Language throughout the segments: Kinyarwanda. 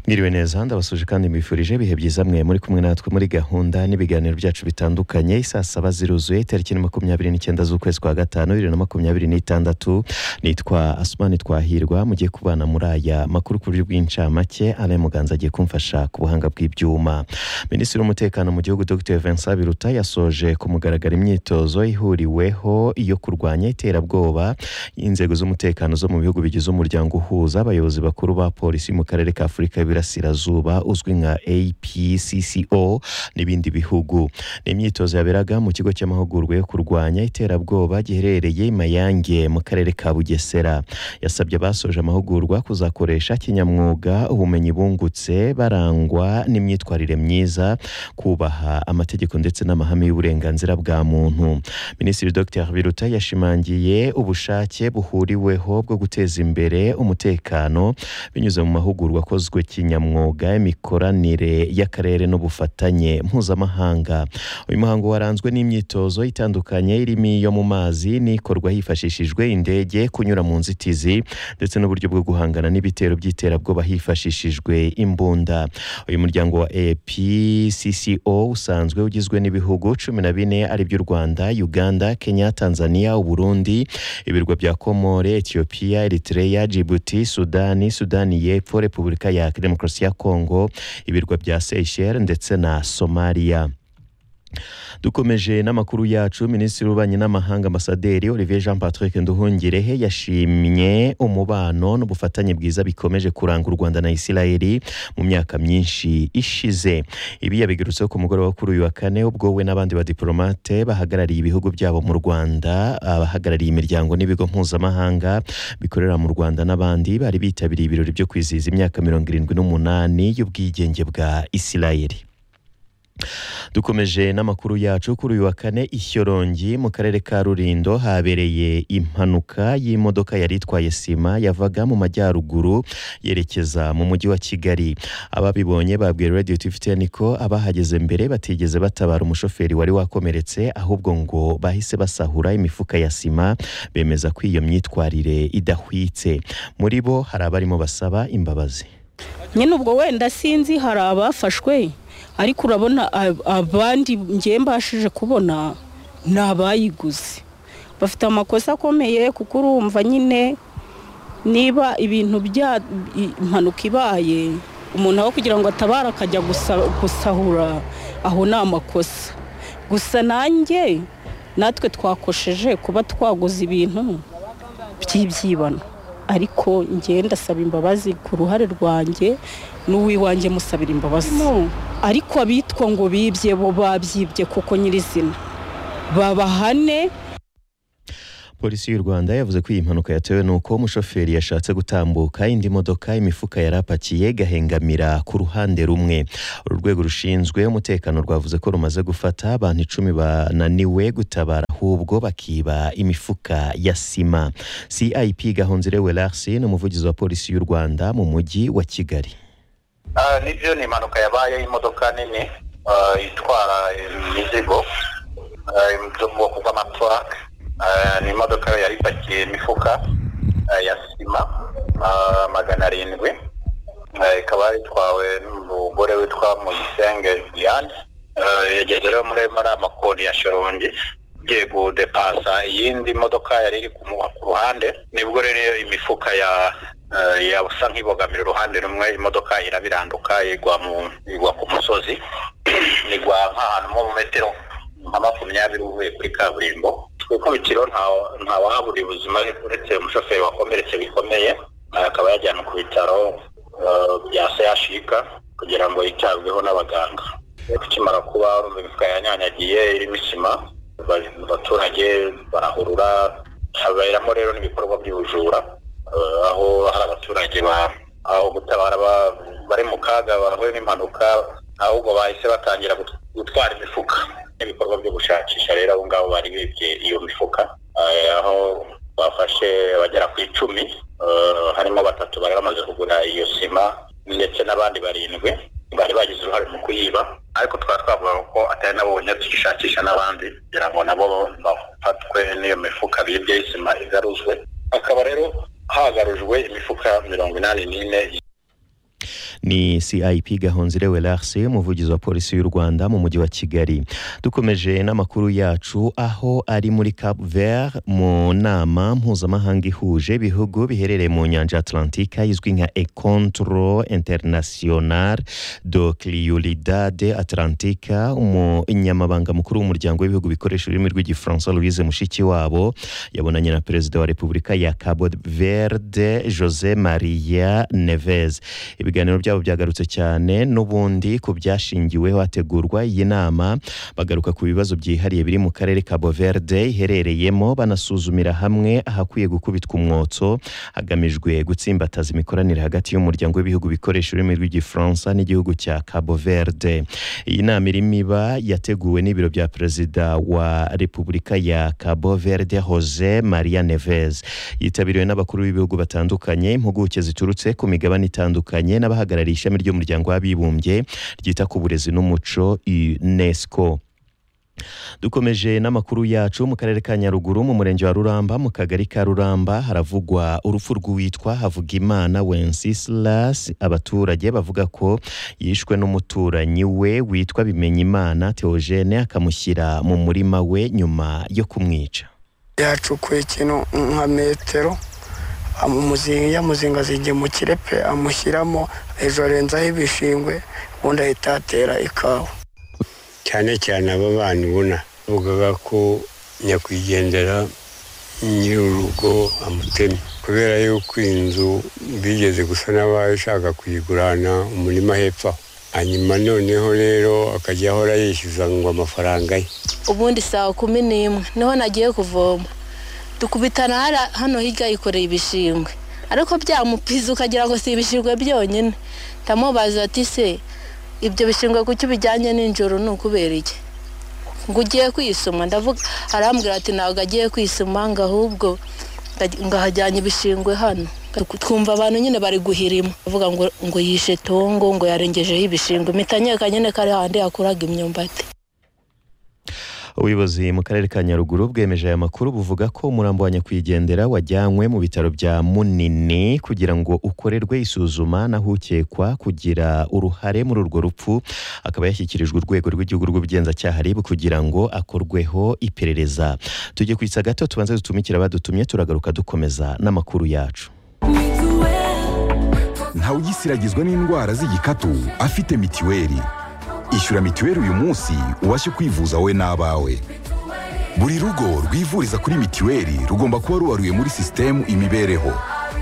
mwiriwe neza ndabasuje kandi mbifurije ibihe byiza mwe muri kumwe natwe muri gahunda n'ibiganiro byacu bitandukanye isaa saba ziruzuye tariki ni makumyabiri n'icyenda z'ukwezi kwa gatanu bibiri na makumyabiri n'itandatu nitwa asumani twahirwa mugiye kubana muri aya makuru ku buryo bw'incamake alain muganza agiye kumfasha ku buhanga bw'ibyuma minisitiri w'umutekano mu gihugu dr vincent biruta yasoje ku mugaragaro imyitozo ihuriweho yo kurwanya iterabwoba inzego z'umutekano zo mu bihugu bigize umuryango uhuza abayobozi bakuru ba polisi mu karere ka afurika y'ibirasirazuba uzwi nka apcco n'ibindi bihugu ni imyitozo yaberaga mu kigo cy'amahugurwa yo kurwanya iterabwoba giherereye i mayange mu karere ka bugesera yasabye abasoje amahugurwa kuzakoresha kinyamwuga ubumenyi bungutse barangwa n'imyitwarire myiza kubaha amategeko ndetse n'amahame y'uburenganzira bwa muntu minisitiri dr biruta yashimangiye ubushake buhuriweho bwo guteza imbere umutekano binyuze mu mahugurwa akozwe kinyamwuga imikoranire y'akarere n'ubufatanye mpuzamahanga uyu muhango waranzwe n'imyitozo itandukanye irimo iyo mu mazi n'ikorwa hifashishijwe indege kunyura mu nzitizi ndetse n'uburyo bwo guhangana n'ibitero by'iterabwoba hifashishijwe imbunda uyu muryango wa apcco usanzwe ugizwe n'ibihugu cumi na bine ari by'u rwanda uganda kenya tanzania uburundi ibirwa bya komore etiyopiya eritrea jibuti sudani sudani y'epfo repubulika ya demokarasi ya kongo ibirwa bya seychelles ndetse na somaliya dukomeje n'amakuru yacu minisitiri w'ububanyi n'amahanga ambasaderi olivier jean patrick nduhungirehe yashimye umubano n'ubufatanye bwiza bikomeje kuranga u rwanda na isirayeli mu myaka myinshi ishize ibi yabigarutseho ku mugoroba kuri uyu wa kane ubwo we n'abandi badiporomate bahagarariye ibihugu byabo mu rwanda abahagarariye imiryango n'ibigo mpuzamahanga bikorera mu rwanda n'abandi bari bitabiriye ibirori byo kwizihiza imyaka mirongo irindwi n'umunani y'ubwigenge bwa isirayeli dukomeje n'amakuru yacu kuri uyu wa kane ishyorongi mu karere ka rurindo habereye impanuka y'imodoka yari itwaye sima yavaga mu majyaruguru yerekeza mu mujyi wa kigali ababibonye babwiye radiyo tifiteni ko abahageze mbere batigeze batabara umushoferi wari wakomeretse ahubwo ngo bahise basahura imifuka ya sima bemeza ko iyo myitwarire idahwitse muri bo hari abarimo basaba imbabazi nyine ubwo wenda sinzi hari abafashwe ariko urabona abandi ngiye mbashije kubona ni abayiguze bafite amakosa akomeye kuko urumva nyine niba ibintu bya impanuka ibaye umuntu aho kugira ngo atabare akajya gusahura aho ni amakosa gusa nanjye natwe twakosheje kuba twaguze ibintu by'ibyibano ariko ngenda asaba imbabazi ku ruhare rwanjye n'uwiwanjye musabira imbabazi ariko abitwa ngo bibye bo babyibye kuko nyirizina babahane polisi y'u rwanda yavuze ko iyi mpanuka yatewe n'uko umushoferi yashatse gutambuka indi modoka imifuka yari apakiye igahengamira ku ruhande rumwe uru rwego rushinzwe umutekano rwavuze ko rumaze gufata abantu icumi bananiwe gutabara ahubwo bakiba imifuka ya sima cip gahonzire welarsi ni umuvugizi wa polisi y'u rwanda mu mujyi wa kigali nibyo ni impanuka yabaye y'imodoka nini itwara imizigo zo mu bwoko bw'amatwaka ni imodoka yari ipakiye imifuka ya sima magana arindwi ikaba itwawe n'umugore witwa muyisenge diane yageze rero muri ayo makoni ya shorongi igiye gudepasa iyindi modoka yari iri ku ruhande nibwo rero imifuka ya yasa nk'ibogamira uruhande rumwe imodoka irabiranduka igwa ku musozi igwa nk'ahantu nko mu metero nka makumyabiri uvuye kuri kaburimbo ku ikubitiro ntawahabura ubuzima uretse umushoferi wakomeretse bikomeye akaba yajyana ku bitaro bya seyashika kugira ngo yitabweho n'abaganga ikimara kuba imifuka yanyanyagiye irimo isima abaturage barahurura haberamo rero n'ibikorwa by'ubujura aho hari abaturage aho gutabara bari mu kaga bahuye n'impanuka ahubwo bahise batangira gutwara imifuka n'ibikorwa byo gushakisha rero abo ngabo bari bibye iyo mifuka aho bafashe bagera ku icumi harimo batatu bari bamaze kugura iyo sima ndetse n'abandi barindwi bari bagize uruhare mu kuyiba ariko twari twavuga ko atari nabo bonyine tuyishakisha n'abandi kugira ngo nabo bafatwe n'iyo mifuka bibye isima igaruzwe akaba rero hagarujwe imifuka mirongo inani n'ine ni cip gahonzire welarse umuvugizi wa polisi y'u rwanda mu mujyi wa kigali dukomeje n'amakuru yacu aho ari muri cap vert mu nama mpuzamahanga ihuje ibihugu biherereye mu nyanja atlantika izwi nka econtro international de cliolidade atlantica umunyamabanga mukuru w'umuryango w'ibihugu bikoresha ururimi rw'igifaransa louise mushikiwabo yabonanye na perezida wa repubulika ya cabo verde jose maria neves ibiganiro byabo byagarutse cyane n'ubundi ku byashingiweho hategurwa iyi nama bagaruka ku bibazo byihariye biri mu karere ka boverde iherereyemo banasuzumira hamwe ahakwiye gukubitwa umwotso hagamijwe gutsimbataza imikoranire hagati y'umuryango w'ibihugu bikoresha ururimi rw'igifaransa n'igihugu cya cabo verde iyi nama irimo iba yateguwe n'ibiro bya perezida wa repubulika ya cabo verde jose maria neves yitabiriwe n'abakuru b'ibihugu batandukanye impuguke ziturutse ku migabane itandukanye n'abahagarariye ishami ry'umuryango w'abibumbye ryita ku burezi n'umuco unesco dukomeje n'amakuru yacu mu karere ka nyaruguru mu murenge wa ruramba mu kagari ka ruramba haravugwa urupfu rw'uwitwa havugimana wencisilas abaturage bavuga ko yishwe n'umuturanyi we witwa bimenyimana teogene akamushyira mu murima we nyuma yo kumwica yacukuye ikintu nka metero amumuzinga yamuzingaza igihe mu kirepe amushyiramo hejuru arenzaho ibishingwe ubundi ahita yatera ikawa cyane cyane aba bana ubona bavugaga ko nyakwigendera nyir'urugo amutemye kubera yuko inzu bigeze gusa n'abaye ushaka kuyigurana umurima hepfo aho hanyuma noneho rero akajya ahora yishyuza ngo amafaranga ye ubundi saa kumi n'imwe niho nagiye kuvoma dukubitana hara- hano hirya yikoreye ibishingwe ariko byamupiza ukagira ngo si ibishingwe byonyine ndamubaza ati se ibyo bishingwe kuki ubijyanye nijoro ni ukubera iki ngo ugiye kwisuma ndavuga arambwira ati ntabwo agiye kwisuma ngo ahubwo ndaji- ngo ahajyanye ibishingwe hano twumva abantu nyine bari guhirima bavuga ngo ngo yishe tongo ngo yarengejeho ibishingwe imitanyeka nyine kari handi yakuraga imyumbati ubuyobozi mu karere ka nyaruguru bwemeje aya makuru buvuga ko umurambo wa nyakwigendera wajyanywe mu bitaro bya munini kugira ngo ukorerwe isuzuma naho ukekwa kugira uruhare muri urwo rupfu akaba yashyikirijwe urwego rw'igihugu rw'ubugenzacyaha rib kugira ngo akorweho iperereza tujye kwitsa gato tubanze dutumikire abadutumye turagaruka dukomeza n'amakuru yacu ntawugisiragizwa n'indwara z'igikatu afite mitiweli ishyura mitiweli uyu munsi ubashe kwivuza wowe n'abawe buri rugo rwivuriza kuri mitiweli rugomba kuba rubaruye muri sisitemu imibereho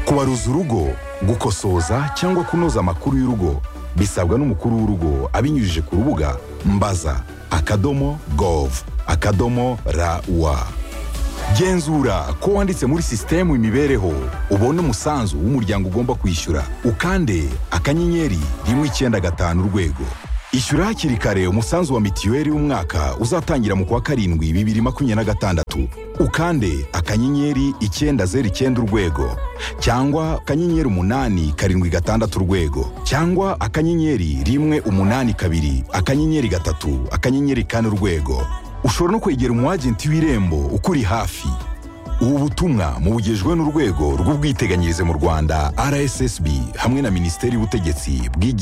kubaruza urugo gukosoza cyangwa kunoza amakuru y'urugo bisabwa n'umukuru w'urugo abinyujije ku rubuga mbaza akadomo gov akadomo rawa genzura ko wanditse muri sisitemu imibereho ubone umusanzu w'umuryango ugomba kwishyura ukande akanyenyeri rimwe icyenda gatanu urwego ishyura hakiri kare umusanzu wa mitiweli w'umwaka uzatangira mu kwa karindwi bibiri makumyabiri na gatandatu ukande akanyenyeri icyenda zeru icyenda urwego cyangwa akanyenyeri umunani karindwi gatandatu urwego cyangwa akanyenyeri rimwe umunani kabiri akanyenyeri gatatu akanyenyeri kane urwego ushobora no kwegera umwagenti w'irembo ukuri hafi ubu butumwa mubugejwe n'urwego rw'ubwiteganyirize mu rwanda rssb hamwe na minisiteri y'ubutegetsi bw'igihugu